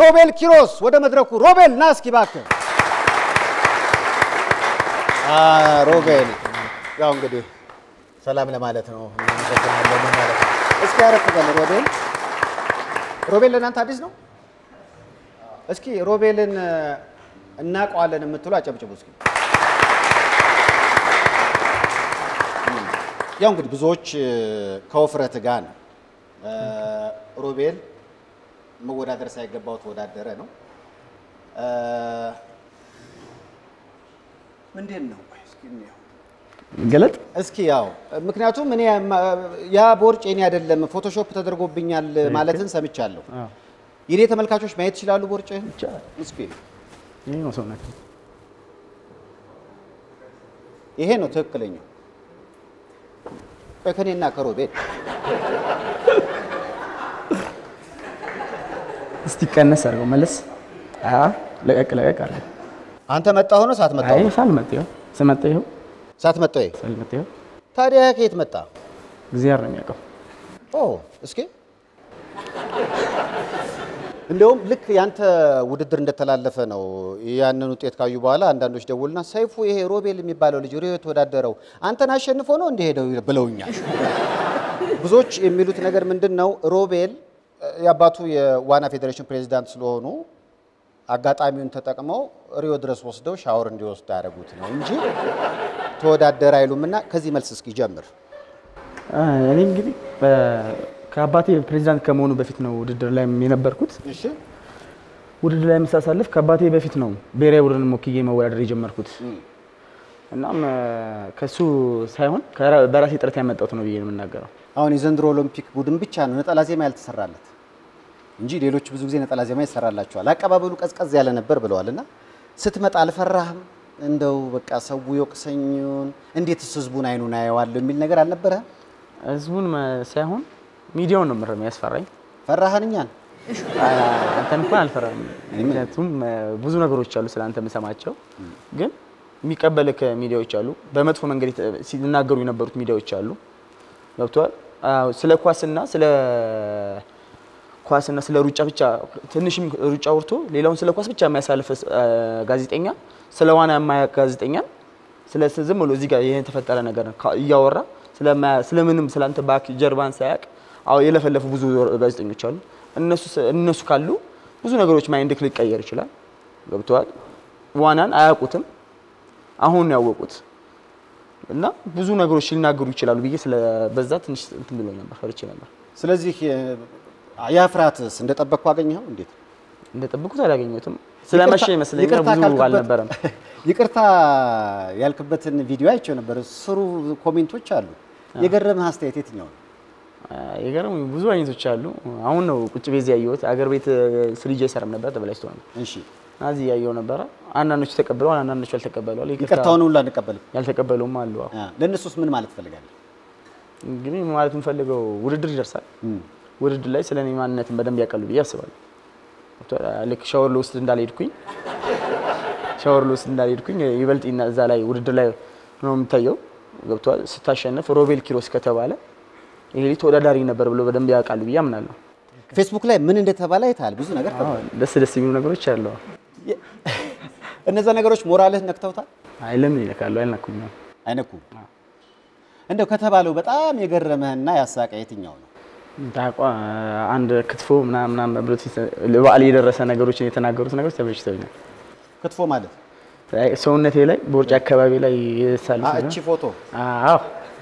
ሮቤል ኪሮስ ወደ መድረኩ። ሮቤል ና እስኪ እባክህ። አ፣ ሮቤል ያው እንግዲህ ሰላም ለማለት ነው። እናመሰግናለን ማለት ነው። እስኪ ያረፍ በል ሮቤል። ሮቤል ለእናንተ አዲስ ነው? እስኪ ሮቤልን እ፣ እናውቀዋለን የምትሉ አጨብጭቡ እስኪ። ያው እንግዲህ ብዙዎች እ፣ ከውፍረት ጋር ነው እ፣ ሮቤል መወዳደር ሳይገባው ተወዳደረ ነው። እ፣ ምንድን ነው ቆይ እስኪ እንየው። ገለጥ እስኪ ያው ምክንያቱም እኔ ማ- ያ ቦርጭ የኔ አይደለም ፎቶሾፕ ተደርጎብኛል ማለትን ሰምቻለሁ። የኔ ተመልካቾች ማየት ይችላሉ ቦርጭህን? ይቻላል። እስኪ ይሄ ነው ሰውነት። ይሄ ነው ትክክለኛው። ቆይ ከኔና ከሮቤል እስቲ ቀነስ አድርገው መለስ። አዎ ለቀቅ ለቀቅ አድርገው። አንተ መጣሁ ነው ሳትመጣሁ አይ ነው? ሳልመጣ ይኸው ስመጣ ይኸው ሳትመጣሁ ይሄ ሳልመጣ ይኸው ታዲያ ከየት መጣ? እግዚአብሔር ነው የሚያውቀው። ኦ እስኪ እንደውም ልክ ያንተ ውድድር እንደተላለፈ ነው ያንን ውጤት ካዩ በኋላ አንዳንዶች ደውልና ሰይፉ ይሄ ሮቤል የሚባለው ልጅ ሪዮ የተወዳደረው አንተን አሸንፎ ነው እንዲህ ሄደው ብለውኛል። ብዙዎች የሚሉት ነገር ምንድን ነው ሮቤል እ፣ የአባቱ የዋና ፌዴሬሽን ፕሬዚዳንት ስለሆኑ አጋጣሚውን ተጠቅመው ሪዮ ድረስ ወስደው ሻወር እንዲወስድ ያደረጉት ነው እንጂ ተወዳደር አይሉም። እና ከዚህ መልስ እስኪ ጀምር። አ፣ እኔ እንግዲህ በ- ከአባቴ ፕሬዚዳንት ከመሆኑ በፊት ነው ውድድር ላይ የነበርኩት። እሺ ውድድር ላይ የምሳሳልፍ ከአባቴ በፊት ነው ብሔራዊ ቡድን ሞክዬ መወዳደር የጀመርኩት። እናም አ፣ ከሱ ሳይሆን ከራ- በራሴ ጥረት ያመጣሁት ነው ብዬ ነው የምናገረው። አሁን የዘንድሮ ኦሎምፒክ ቡድን ብቻ ነው ነጠላ ዜማ ያልተሰራለት እንጂ ሌሎች ብዙ ጊዜ ነጠላ ዜማ ይሰራላቸዋል። አቀባበሉ ቀዝቀዝ ያለ ነበር ብለዋል። እና ስትመጣ አልፈራህም? እንደው በቃ ሰው የወቅሰኙን እንዴትስ ህዝቡን አይኑን አየዋለሁ የሚል ነገር አልነበረህም? ህዝቡን መ- ሳይሆን ሚዲያውን ነው ምር የሚያስፈራኝ። ፈራህን እኛን? አ፣ አንተን እንኳን አልፈራም። ምክንያቱም አ፣ ብዙ ነገሮች አሉ ስለ አንተ የምሰማቸው፣ ግን የሚቀበልህ ሚዲያዎች አሉ። በመጥፎ መንገድ የተ- ሲናገሩ የነበሩት ሚዲያዎች አሉ። ገብቷል። አዎ፣ ስለ ኳስና ስለ ኳስና ስለ ሩጫ ብቻ ትንሽም ሩጫ አውርቶ ሌላውን ስለ ኳስ ብቻ የሚያሳልፍ አ፣ ጋዜጠኛ ስለ ዋና የማያውቅ ጋዜጠኛ ስለ ዝም ብሎ እዚህ ጋር ይሄን የተፈጠረ ነገር ካ- እያወራ ስለማያ- ስለምንም ስላንተ ባክ ጀርባን ሳያውቅ አዎ የለፈለፉ ብዙ ጋዜጠኞች አሉ። እነሱ ስ- እነሱ ካሉ ብዙ ነገሮች ማይንድክ ሊቀየር ይችላል። ገብተዋል። ዋናን አያውቁትም፣ አሁን ነው ያወቁት እና ብዙ ነገሮች ሊናገሩ ይችላሉ ብዬ ስለ በዛ ትንሽ እንትን ብሎ ነበር፣ ፈርቼ ነበር። ስለዚህ የ- ያ ፍርሃትስ እንደጠበቅኩ አገኘኸው? እንዴት እንደጠብቁት አላገኘሁትም። ስለመሸ ይቅርታ- ይመስለኛል ይቅርታ ብዙ ካልክበት- አልነበረም። ይቅርታ ያልክበትን ቪዲዮ አይቼው ነበር። ስሩ ኮሜንቶች አሉ። የገረመህ አስተያየት የትኛው ነው? የገረሙ ብዙ አይነቶች አሉ። አሁን ነው ቁጭ ቤዝ ያየሁት። አገር ቤት ስልጅ አይሰራም ነበር ተበላሽቶ ነው። እሺ እዚህ ያየው ነበረ። አንዳንዶቹ ተቀብለዋል፣ አንዳንዶቹ አልተቀበለዋል። ይቅርታ ይቅርታውን ሁሉ አንቀበልም። ያልተቀበሉም አሉ። አዎ። አ፣ ለእነሱስ ምን ማለት ትፈልጋለህ? እንግዲህ ማለት የምፈልገው ውድድር ይደርሳል። ውድድር ላይ ስለ እኔ ማንነትን በደንብ ያውቃሉ ብዬ አስባለሁ። ገብቶሃል? ልክ ሻወር ልወስድ እንዳልሄድኩኝ ሻወር ልወስድ እንዳልሄድኩኝ ይበልጥ ይና- እዛ ላይ ውድድር ላይ ነው የሚታየው። ገብቶሃል? ስታሸንፍ ሮቤል ኪሮስ ከተባለ ይሄ ልጅ ተወዳዳሪ ነበር ብሎ በደንብ ያውቃሉ ብዬ አምናለሁ። ፌስቡክ ላይ ምን እንደተባለ አይተሃል? ብዙ ነገር አዎ፣ ደስ ደስ የሚሉ ነገሮች አሉ። እነዛ ነገሮች ሞራልህ ነክተውታል? አይ ለምን ይነካሉ? አይነኩኝም። አይነኩም። እንደው ከተባለው በጣም የገረመህና ያሳቀ የትኛው ነው? ታቋ አንድ ክትፎ ምናምን ምናምን ብሎ ለበዓል የደረሰ ነገሮችን የተናገሩት ነገሮች ተበጅተውኛል። ክትፎ ማለት አይ ሰውነቴ ላይ በውርጭ አካባቢ ላይ የሳሉት አ፣ ነገር እቺ ፎቶ አዎ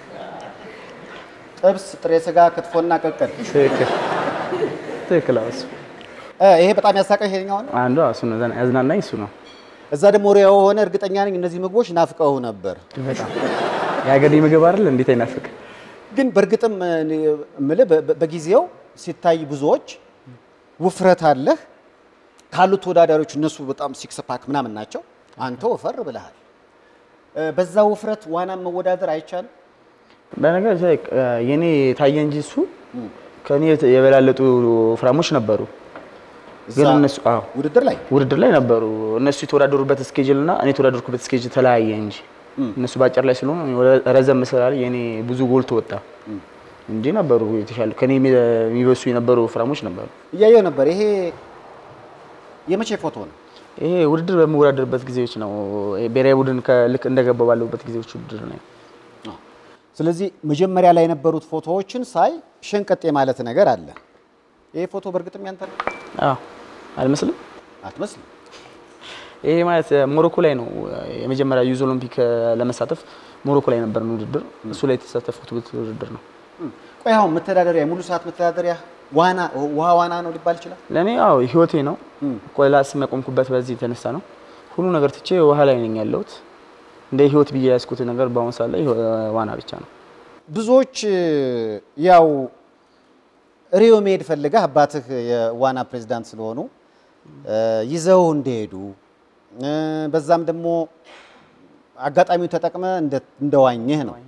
ጥብስ፣ ጥሬ ስጋ፣ ክትፎና ቅቅል። ትክክል ትክክል። አዎ እሱ እ፣ ይሄ በጣም ያሳቀ ይሄኛው ነው። አንዱ እሱ ነው ዘና- ያዝናናኝ እሱ ነው እዛ ደግሞ ሪያው ሆነ እርግጠኛ ነኝ እነዚህ ምግቦች ናፍቀው ነበር። በጣም የሀገሬ ምግብ አይደል እንዴት አይናፍቅ? ግን በእርግጥም እኔ የምልህ በ- በ- በጊዜው ሲታይ ብዙዎች ውፍረት አለህ ካሉት ተወዳዳሪዎች እነሱ በጣም ሲክስ ፓክ ምናምን ናቸው። አንተ ወፈር ብለሃል። እ፣ በዛ ውፍረት ዋናን መወዳደር አይቻልም። በነገር ላይ እ፣ የኔ ታየ እንጂ እሱ ከኔ የተ- የበላለጡ ፍራሞች ነበሩ። ግን እዛ እነሱ አዎ ውድድር ላይ ውድድር ላይ ነበሩ። እነሱ የተወዳደሩበት ስኬጅል እና እኔ የተወዳደርኩበት ስኬጅል ተለያየ እንጂ እነሱ በአጭር ላይ ስለሆኑ እኔ ወደ ረዘም ስላለ የኔ ብዙ ጎልቶ ወጣ እንጂ ነበሩ የተሻሉ ከኔ የሚ- የሚበሱ የነበሩ ፍራሞች ነበሩ። እያየው ነበር። ይሄ የመቼ ፎቶ ነው? ይሄ ውድድር በምወዳደርበት ጊዜዎች ነው። ይሄ ብሔራዊ ቡድን ከልክ እንደገባ ባለሁበት ጊዜዎች ውድድር ነው። ስለዚህ መጀመሪያ ላይ የነበሩት ፎቶዎችን ሳይ ሸንቀጤ ማለት ነገር አለ። ይሄ ፎቶ በእርግጥም ያንተ ነው? አዎ አልመስልም። አትመስልም። ይሄ ማለት ሞሮኮ ላይ ነው የመጀመሪያ ዩዝ ኦሎምፒክ ለመሳተፍ ሞሮኮ ላይ ነበርን ውድድር። እሱ ላይ የተሳተፉት ውድድር ነው። ቆይ አሁን መተዳደሪያ ሙሉ ሰዓት መተዳደሪያ ዋና ውሃ ዋና ነው ሊባል ይችላል? ለእኔ አዎ ህይወቴ ነው። ቆላስ የሚያቆምኩበት በዚህ የተነሳ ነው። ሁሉ ነገር ትቼ ውሃ ላይ ነኝ ያለሁት። እንደ ህይወት ብዬ ያዝኩት ነገር በአሁኑ ሰዓት ላይ ዋና ብቻ ነው። ብዙዎች ያው ሪዮ መሄድ ፈልገህ አባትህ የዋና ፕሬዝዳንት ስለሆኑ ይዘው እንደሄዱ በዛም ደግሞ አጋጣሚው ተጠቅመ እንደዋኘህ ነው።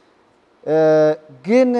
ግን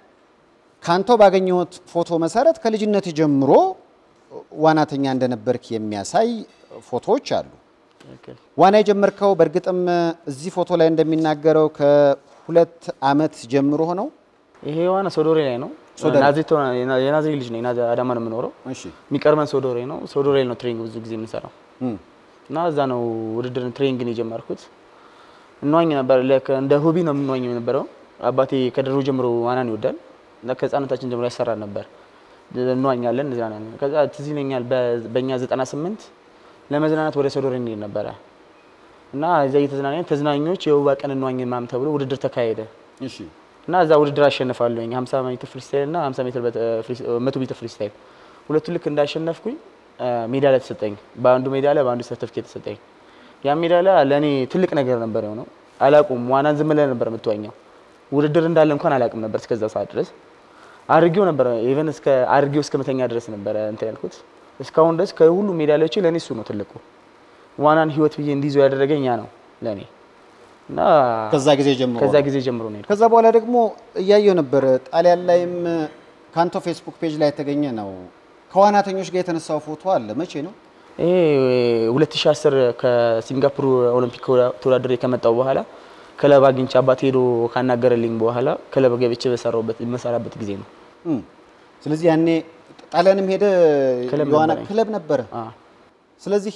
ካንተ ባገኘሁት ፎቶ መሰረት ከልጅነት ጀምሮ ዋናተኛ እንደነበርክ የሚያሳይ ፎቶዎች አሉ። ዋና የጀመርከው በእርግጥም እዚህ ፎቶ ላይ እንደሚናገረው ከሁለት ዓመት ጀምሮ ነው። ይሄ ዋና ሶዶሬ ላይ ነው። ሶዶሬ። ናዝሬት ሆነ- የናዝሬት ልጅ ነኝ። ናዝ- አዳማ ነው የምኖረው። እሺ የሚቀርበን ሶዶሬ ነው። ሶዶሬ ነው ትሬኒንግ ብዙ ጊዜ የምንሰራው እም፣ እና እዛ ነው ውድድርን ትሬኒንግን የጀመርኩት። እንዋኝ ነበር። ልክ እንደ ሆቢ ነው የምንዋኝ የነበረው። አባቴ ከድሮ ጀምሮ ዋናን ይወዳል እና ከህፃነታችን ጀምሮ ያሰራን ነበር። እንዋኛለን፣ እንዝናናለን። ከዛ ትዝ ይለኛል በ- በእኛ 98 ለመዝናናት ወደ ሶዶሬ እንሄድ ነበረ እና እዛ እየተዝናናን ተዝናኞች የውባ ቀን እንዋኝ ምናምን ተብሎ ውድድር ተካሄደ እሺ እና እዛ ውድድር አሸንፋለሁኝ 50 ሜትር ፍሪስታይል እና 50 ሜትር በት- ፍሪ- መቶ ሜትር ፍሪስታይል ሁለቱ ልክ እንዳሸነፍኩኝ ሜዳሊያ ተሰጠኝ። በአንዱ ሜዳሊያ በአንዱ ሰርተፍኬት ተሰጠኝ። ያ ሜዳሊያ ለእኔ ትልቅ ነገር ነበር የሆነው። አላቁም ዋናን ዝም ብለህ ነበር የምትዋኘው። ውድድር እንዳለ እንኳን አላውቅም ነበር እስከዛ ሰዓት ድረስ አድርጌው ነበር። ኢቨን እስከ አድርጌው እስከ መተኛ ድረስ ነበረ እንትን ያልኩት። እስካሁን ድረስ ከሁሉ ሜዳሊያዎቼ ለእኔ እሱ ነው ትልቁ። ዋናን ህይወት ብዬ እንዲይዘው ያደረገኝ ያ ነው ለእኔ እና ከዛ ጊዜ ጀምሮ ከዛ ነው። ጊዜ ጀምሮ ነው የሄድኩት። ከዛ በኋላ ደግሞ እያየው ነበር ጣሊያን ላይም ካንቶ ፌስቡክ ፔጅ ላይ የተገኘ ነው። ከዋናተኞች ጋር የተነሳው ፎቶ አለ። መቼ ነው? ይሄ 2010 ከሲንጋፖር ኦሎምፒክ ተወዳድሬ ከመጣው በኋላ ክለብ አግኝቼ አባት ሄዶ ካናገረልኝ በኋላ ክለብ ገብቼ በሰራሁበት የምሰራበት ጊዜ ነው። እም፣ ስለዚህ ያኔ ጣሊያንም ሄደ ክለብ የዋና ነበረኝ። ክለብ ነበረ። አ ስለዚህ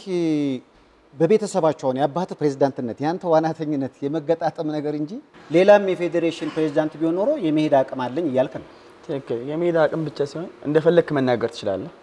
በቤተሰባቸው አሁን የአባትህ ፕሬዝዳንትነት የአንተ ዋናተኝነት የመገጣጠም ነገር እንጂ ሌላም የፌዴሬሽን ፕሬዝዳንት ቢሆን ኖሮ የመሄድ አቅም አለኝ እያልክ ነው። ትክክል። የሜዳ አቅም ብቻ ሲሆን እንደፈለግክ መናገር ትችላለህ።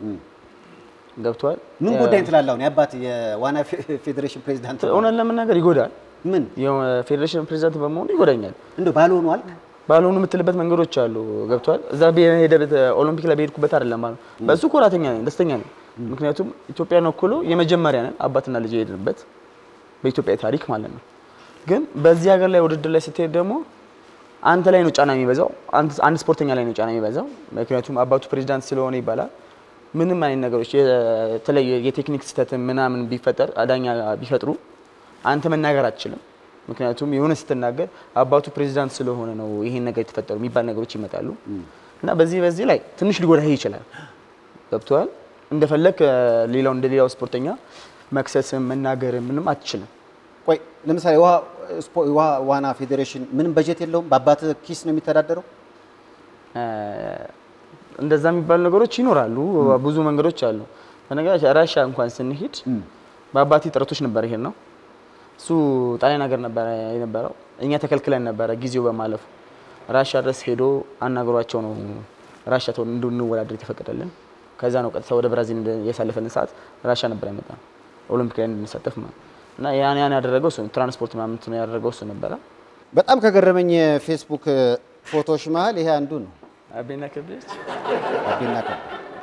ገብቷል። ምን ጉዳይ ትላለህ? አሁን የአባትህ የዋና ፌ- ፌዴሬሽን ፕሬዝዳንት ነው። እውነት ለመናገር ይጎዳል። ምን የፌዴሬሽን ፕሬዚዳንት በመሆኑ ይጎዳኛል። እንደው ባልሆኑ አልክ? ባልሆኑ የምትልበት መንገዶች አሉ። ገብቷል። እዛ በሄደበት ኦሎምፒክ ላይ በሄድኩበት አይደለም ማለት ነው። በሱ ኮራተኛ ነኝ፣ ደስተኛ ነኝ። ምክንያቱም ኢትዮጵያን ወክሎ የመጀመሪያ ነን አባትና ልጅ የሄድንበት በኢትዮጵያ ታሪክ ማለት ነው። ግን በዚህ ሀገር ላይ ውድድር ላይ ስትሄድ ደግሞ አንተ ላይ ነው ጫና የሚበዛው፣ አንተ- አንድ ስፖርተኛ ላይ ነው ጫና የሚበዛው። ምክንያቱም አባቱ ፕሬዚዳንት ስለሆነ ይባላል። ምንም አይነት ነገሮች የተለየ የቴክኒክ ስህተት ምናምን ቢፈጠር አዳኛ ቢፈጥሩ አንተ መናገር አትችልም። ምክንያቱም የሆነ ስትናገር አባቱ ፕሬዚዳንት ስለሆነ ነው ይሄን ነገር የተፈጠሩ የሚባል ነገሮች ይመጣሉ እና በዚህ በዚህ ላይ ትንሽ ሊጎዳህ ይችላል። ገብቶሃል። እንደፈለግ ሌላው እንደ ሌላው ስፖርተኛ መክሰስም መናገር ምንም አትችልም። ቆይ ለምሳሌ ውሃ ስፖ- ውሃ ዋና ፌዴሬሽን ምንም በጀት የለውም? በአባትህ ኪስ ነው የሚተዳደረው? እ፣ እንደዛ የሚባሉ ነገሮች ይኖራሉ። ብዙ መንገዶች አሉ። በነገራችን ራሻ እንኳን ስንሄድ በአባቴ ጥረቶች ነበር ይሄድ ነው። እሱ ጣሊያን ሀገር ነበረ የነበረው። እኛ ተከልክለን ነበረ ጊዜው በማለፉ። ራሻ ድረስ ሄዶ አናግሯቸው ነው ራሻ ተው እንድንወዳደር የተፈቀደልን። ከዛ ነው ቀጥታ ወደ ብራዚል እንደ- ያሳለፈልን ሰዓት ራሻ ነበር ያመጣ ኦሎምፒክ ላይ እንድንሳተፍ ማለት ነው። እና ያን ያን ያደረገው እሱ ነው። ትራንስፖርት ምናምን እንትን ያደረገው እሱ ነበረ። በጣም ከገረመኝ የፌስቡክ ፎቶዎች መሀል ይሄ አንዱ ነው። አቤና ከብች አቤና ከ-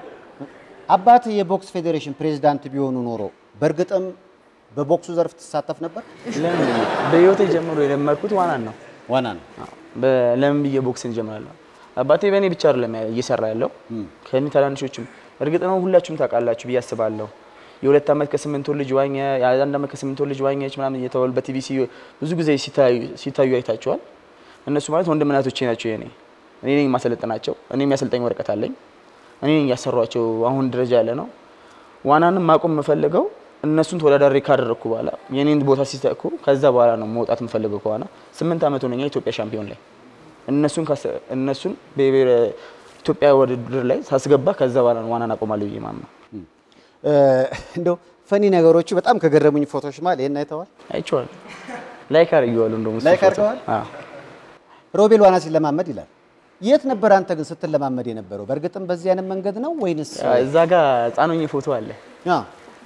አባትህ የቦክስ ፌዴሬሽን ፕሬዝዳንት ቢሆኑ ኖሮ በእርግጥም በቦክሱ ዘርፍ ትሳተፍ ነበር? ለምን በህይወቴ ጀምሮ የለመድኩት ዋናን ነው። ዋና ነው። በ- ለምን ብዬ ቦክስን እጀምራለሁ? አባቴ በእኔ ብቻ አይደለም ያ- እየሰራ ያለው ከእኔ ታናንሾችም፣ እርግጥ ነው ሁላችሁም ታውቃላችሁ ብዬ አስባለሁ። የሁለት ዓመት ከስምንት ወር ልጅ ዋኘ፣ የአንድ ዓመት ከስምንት ወር ልጅ ዋኘች ምናምን እየተባሉ በቲቪ ሲ- ብዙ ጊዜ ሲታዩ ሲታዩ አይታችኋል። እነሱ ማለት ወንድም እናቶቼ ናቸው የኔ። እኔ ነኝ የማሰለጥናቸው። እኔ የሚያሰልጠኝ ወረቀት አለኝ። እኔ ነኝ እያሰሯቸው አሁን ደረጃ ያለ ነው። ዋናንም ማቆም የምፈልገው እነሱን ተወዳዳሪ ካደረግኩ በኋላ የኔን ቦታ ሲተኩ ከዛ በኋላ ነው መውጣት የምፈልገው ከዋና ስምንት ዓመት ሆነኛል ኢትዮጵያ ሻምፒዮን ላይ እነሱን ካሰ- እነሱን በብሔረ ኢትዮጵያ ውድድር ላይ ሳስገባ ከዛ በኋላ ነው ዋናን አቆማለሁ ብዬ ማምነው። እ፣ እንደው ፈኒ ነገሮቹ በጣም ከገረሙኝ ፎቶዎች መሀል ይሄን አይተዋል? አይቼዋለሁ። ላይክ አድርጌዋለሁ። እንደውም እሱ ላይክ ፎቶ። አድርገዋል? አዎ። ሮቤል ዋና ሲለማመድ ይላል። የት ነበር አንተ ግን ስትለማመድ የነበረው? በእርግጥም በዚህ አይነት መንገድ ነው ወይንስ? እዛ ጋር ህፃን ሆኜ ፎቶ አለ። አዎ።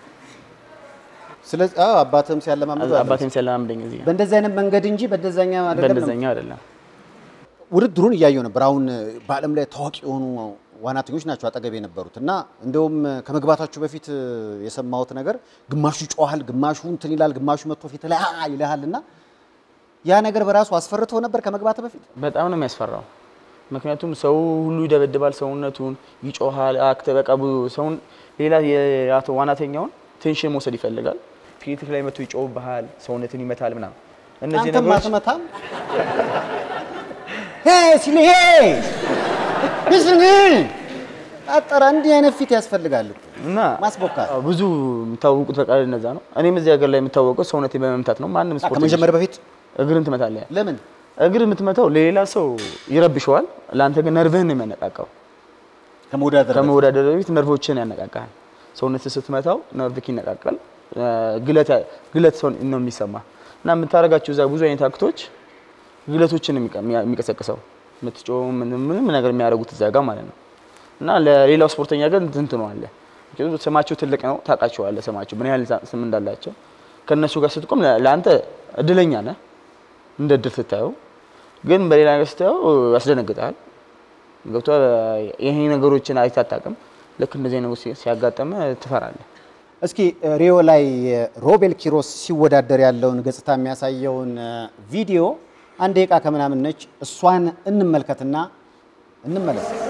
ስለዚህ አዎ፣ አባትህም ሲያለማመዱ አለ። አባቴም ሲያለማምደኝ እዚህ ጋር። በእንደዚህ አይነት መንገድ እንጂ በእንደዛኛ አይደለም። ነው። በእንደዛኛው አይደለም። ውድድሩን እያየው ነበር። አሁን በዓለም ላይ ታዋቂ የሆኑ ዋናተኞች ናቸው አጠገብ የነበሩት እና እንደውም ከመግባታችሁ በፊት የሰማሁት ነገር ግማሹ ይጮሃል፣ ግማሹ እንትን ይላል፣ ግማሹ መጥቶ ፊት ላይ አ ይልሃል እና ያ ነገር በራሱ አስፈርቶ ነበር ከመግባት በፊት በጣም ነው የሚያስፈራው። ምክንያቱም ሰው ሁሉ ይደበድባል፣ ሰውነቱን ይጮሃል። አክተ በቃ ብዙ ሰውን ሌላ የአቶ ዋናተኛውን ቴንሽን መውሰድ ይፈልጋል። ፊት ላይ መጥቶ ይጮህብሃል፣ ሰውነትን ይመታል ምናምን። እነዚህ አንተም ነገሮች አትመታም ሄ ሲል ሄ ምስን አጠራ እንዲህ አይነት ፊት ያስፈልጋል እኮ እና ማስቦካት አዎ፣ ብዙ የሚታወቁት በቃ እነዛ ነው። እኔም እዚህ ሀገር ላይ የምታወቀው ሰውነቴን በመምታት ነው። ማንም ስፖርት ከመጀመሪያ በፊት እግርን ትመታለህ። ለምን እግር የምትመታው ለሌላ ሰው ይረብሸዋል፣ ለአንተ ግን ነርቭህን ነው የሚያነቃቃው። ከመወዳደር በፊት? ከመወዳደር በፊት ነርቮችን ያነቃቃል። ሰውነት ስትመታው ነርቭክ ይነቃቃል። ግለት ግለት ሰው ነው የሚሰማ እና የምታደርጋቸው እዛ ብዙ አይነት አክቶች ግለቶችን ነው የሚቀ- የሚቀሰቅሰው የምትጮህ ምንም ምንም ነገር የሚያደርጉት እዛ ጋር ማለት ነው። እና ለሌላው ስፖርተኛ ግን እንትን ነው አለ ምክንያቱም ስማቸው ትልቅ ነው፣ ታውቃቸዋለህ ስማቸው ምን ያህል ስም እንዳላቸው። ከእነሱ ጋር ስትቆም ለ- ለአንተ እድለኛ ነህ እንደ እድል ስታየው፣ ግን በሌላ ነገር ስታየው ያስደነግጣል። ገብቶሃል? ይሄ ነገሮችን አይተህ አታውቅም። ልክ እንደዚህ ነገሮች ሲያጋጠመ ትፈራለህ። እስኪ ሪዮ ላይ ሮቤል ኪሮስ ሲወዳደር ያለውን ገጽታ የሚያሳየውን ቪዲዮ አንድ ደቂቃ ከምናምን ነች። እሷን እንመልከትና እንመለስ።